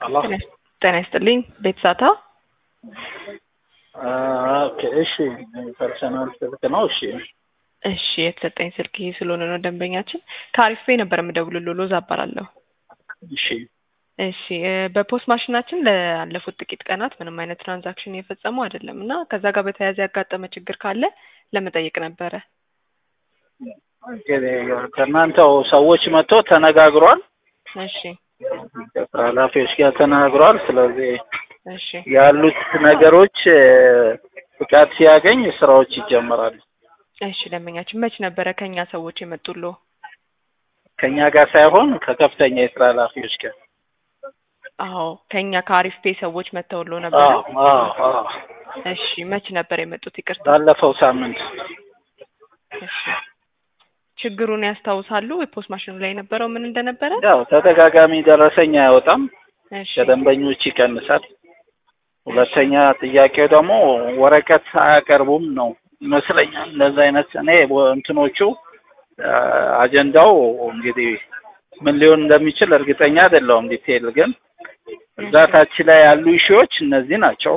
አሎ ጤና ይስጥልኝ ቤተሳታ ኦኬ እሺ ፐርሰናል ስልክ ነው እሺ እሺ የተሰጠኝ ስልክ ይሄ ስለሆነ ነው ደንበኛችን ከአሪፍ ነበር የምደውልልዎ ሎዛ እባላለሁ እሺ እሺ እ በፖስት ማሽናችን ላለፉት ጥቂት ቀናት ምንም አይነት ትራንዛክሽን እየፈጸሙ አይደለም እና ከዛ ጋር በተያያዘ ያጋጠመ ችግር ካለ ለመጠየቅ ነበረ እንግዲህ ከእናንተው ሰዎች መጥቶ ተነጋግሯል እሺ ኃላፊዎች ጋር ተነጋግሯል ስለዚህ እሺ ያሉት ነገሮች እ ፍቃድ ሲያገኝ ስራዎች ይጀምራሉ እሺ ደንበኛችን መች ነበረ ከኛ ሰዎች የመጡልዎ ከኛ ጋር ሳይሆን ከከፍተኛ የስራ ኃላፊዎች ጋር አዎ ከኛ ከአሪፍ ፔ ሰዎች መጥተውልዎ ነበረ አዎ አዎ አዎ እሺ መች ነበር የመጡት ይቅርታ ባለፈው ሳምንት እሺ ችግሩን ያስታውሳሉ የፖስት ማሽኑ ላይ የነበረው ምን እንደነበረ ያው ተደጋጋሚ ደረሰኝ አያወጣም እሺ ከደንበኞች ይቀንሳል ሁለተኛ ጥያቄው ደግሞ ወረቀት አያቀርቡም ነው ይመስለኛል እንደዛ አይነት እኔ እንትኖቹ አ አጀንዳው እንግዲህ ምን ሊሆን እንደሚችል እርግጠኛ አይደለሁም ዲቴይል ግን እዛ ታች ላይ ያሉ ኢሹዎች እነዚህ ናቸው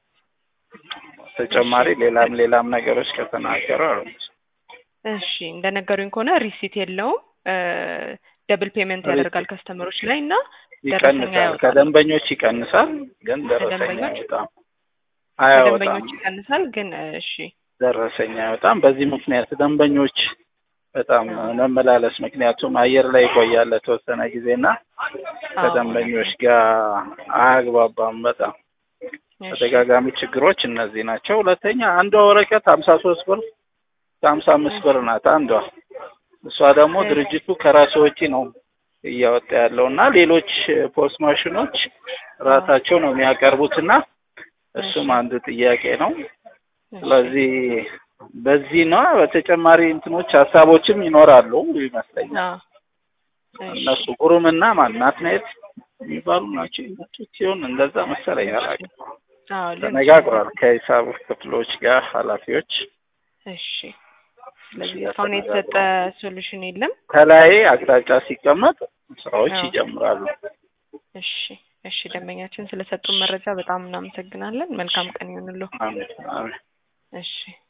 ተጨማሪ ሌላም ሌላም ነገሮች ከተናገሩ እሺ እንደነገሩኝ ከሆነ ሪሲት የለውም ደብል ፔመንት ያደርጋል ከስተመሮች ላይ እና ደረሰኛ ይቀንሳል ያወጣል ከደንበኞች ይቀንሳል ግን ደረሰኛ ከደንበኞች? አይወጣም አያወጣም ከደንበኞች ይቀንሳል ግን እሺ ደረሰኝ አይወጣም በዚህ ምክንያት ደንበኞች በጣም መመላለስ ምክንያቱም አየር ላይ ይቆያል ለተወሰነ ጊዜና ከደንበኞች ጋር አያግባባም በጣም እሺ ተደጋጋሚ ችግሮች እነዚህ ናቸው ሁለተኛ አንዷ ወረቀት ሀምሳ ሶስት ብር ከሀምሳ አምስት ብር ናት አንዷ እሷ ደግሞ ድርጅቱ ከራሱ ወጪ ነው እያወጣ ያለው እና ሌሎች ፖስት ማሽኖች ራሳቸው ነው የሚያቀርቡት እና እሱም አንዱ ጥያቄ ነው ስለዚህ በዚህ ነው በተጨማሪ እንትኖች ሀሳቦችም ይኖራሉ ይመስለኛል አዎ እሺ እነሱ ጉሩምና ማን ናትናኤል የሚባሉ ናቸው የመጡት ሲሆን እንደዛ መሰለኝ አላውቅም አዎ ሊሆን ተነጋግሯል ከሂሳብ ክፍሎች ጋር ኃላፊዎች እሺ ስለዚህ እስካሁን የተሰጠ ሶሉሽን የለም ከላይ አቅጣጫ ሲቀመጥ ስራዎች አዎ። ይጀምራሉ እሺ እሺ ደንበኛችን ስለሰጡን መረጃ በጣም እናመሰግናለን መልካም ቀን ይሁንልዎ አሜን አሜን እሺ